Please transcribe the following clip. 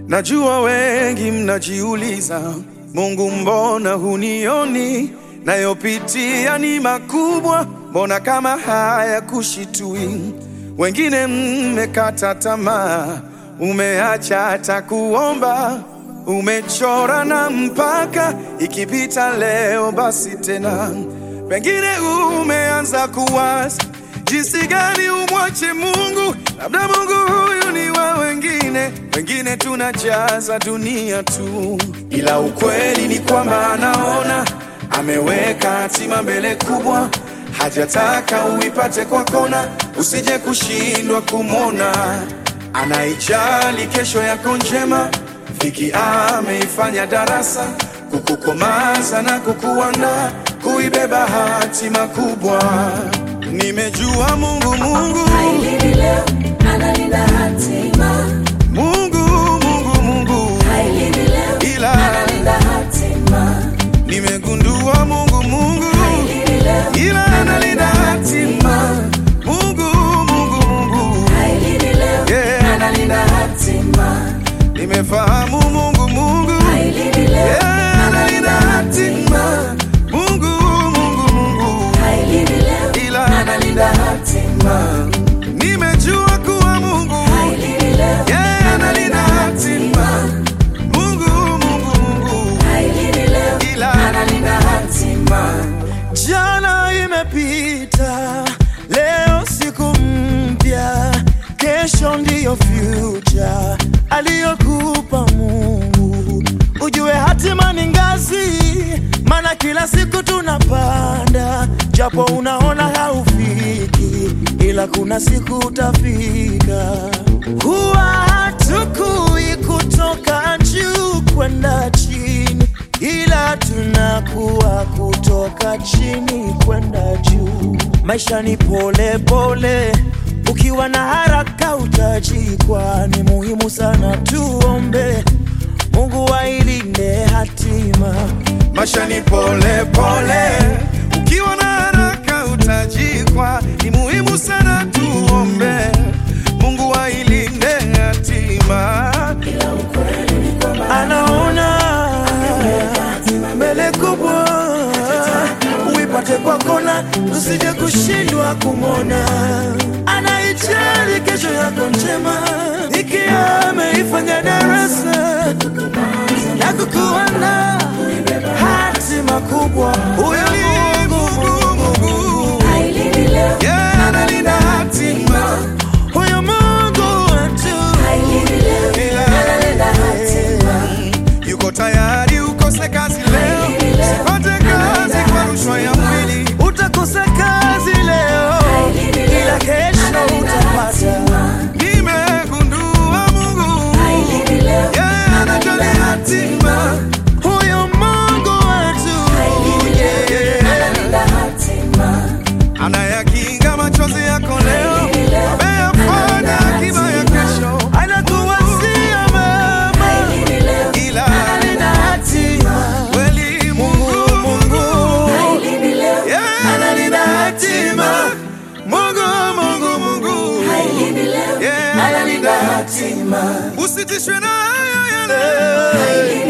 Najua wengi mnajiuliza, Mungu mbona hunioni? Nayopitia ni makubwa, mbona kama haya kushitui? Wengine mmekata tamaa, umeacha hata kuomba, umechora na mpaka, ikipita leo basi tena. Pengine umeanza kuwaza jinsi gani umwache Mungu, labda Mungu huyu ni wa wengine, wengine tunajaza dunia tu, ila ukweli ni kwamba anaona ameweka hatima mbele kubwa, hajataka uipate kwa kona, usije kushindwa kumwona. Anaijali kesho yako njema, dhiki ameifanya darasa, kukukomaza na kukuandaa kuibeba hatima kubwa. Nimejua Mungu, Mungu, Hailini leo, analinda hatima. Mungu, Mungu, Mungu, Hailini leo, ila analinda hatima. nimegundua Mungu, Mungu, Hailini leo, ila analinda hatima. Mungu, Mungu, Mungu, hailini leo, Yeah. analinda hatima. nimefahamu Mungu, Mungu, Hailini leo, yeah, analinda hatima. Mungu, Mungu, Mungu, hailini leo, ila analinda hatima. nimejua kuwa Mungu, Hailini leo, yeah, analinda hatima. Mungu, Mungu, Mungu, hailini leo, ila analinda hatima. Jana imepita, leo siku mpya, kesho ndiyo future aliyokupa Mungu. Ujue hatima ni ngazi, maana kila siku tunapanda, japo unaona haufiki, ila kuna siku utafika. Huwa hatukui kutoka juu kwenda chini ila tunakuwa kutoka chini kwenda juu. Maisha ni pole pole, ukiwa na haraka utajikwa. Ni muhimu sana tuombe Mungu ailinde hatima. Maisha ni pole pole, ukiwa na haraka utajikwa. Ni muhimu sana tuombe Mungu ailinde hatima Ila ukweli ni kwamba anaona mbele kubwa, uipate kwa kona, usije kushindwa kumwona. Anaijali kesho yako njema, ikiwa ameifanya darasa ya kukuana hatima kubwa. Huyo ni Mungu, Mungu, hailini leo, yeah, analinda hatima. Huyo Mungu wetu hailini leo, analinda hatima. yuko tayari ukose kazi leo, usipate kazi kwa rushwa ya mwili. Utakosa kazi leo, ila kesho utapata. Nimegundua Mungu Hailini leo, yeye anajali hatima. Huyo Mungu wetu yeah, analinda hatima. anayakinga machozi yako leo, ameyafanya akiba ya kesho, anakuwazia mema Hailini leo, ila analinda hatima. kweli Mungu, Mungu Hailini leo, yeah, analinda hatima. Mungu, Mungu, Mungu hailini leo, yeah, analinda hatima. usitishwe na hayo ya leo. Hailini